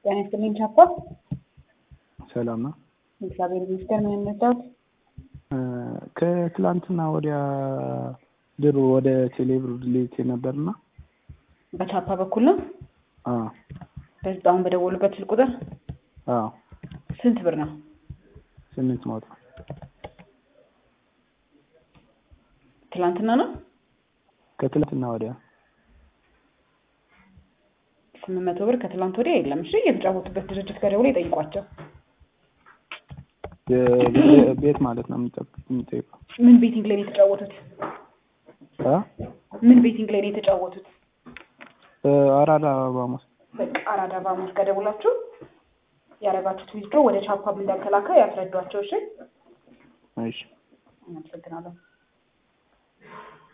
ጤና ይስጥልኝ ቻፓ። ሰላም ነው። እግዚአብሔር ይመስገን። ምን እንርዳዎት? ከትላንትና ወዲያ ድሮ ወደ ቴሌብር ልኬ ነበርና በቻፓ በኩል ነው። አዎ በዚህ አሁን በደወሉበት ስልክ ቁጥር አዎ ስንት ብር ነው? ስምንት መቶ ትላንትና ነው። ከትላንትና ወዲያ ስምንት መቶ ብር ከትላንት ወዲያ የለም። እሺ የተጫወቱበት ድርጅት ጋር ደውለው ይጠይቋቸው። የ- ቤት ማለት ነው የሚጠብ- የሚጠይቀው ምን ቤቲንግ ላይ ነው የተጫወቱት? አ? ምን ቤቲንግ ላይ ነው የተጫወቱት? አራዳ ባሞስ በቃ አራዳ ባሙስ ጋር ደውላችሁ ያደረጋችሁት ዊዝድሮ ወደ ቻፓም እንዳልተላከ ያስረዷቸው። እሺ እሺ አመሰግናለሁ።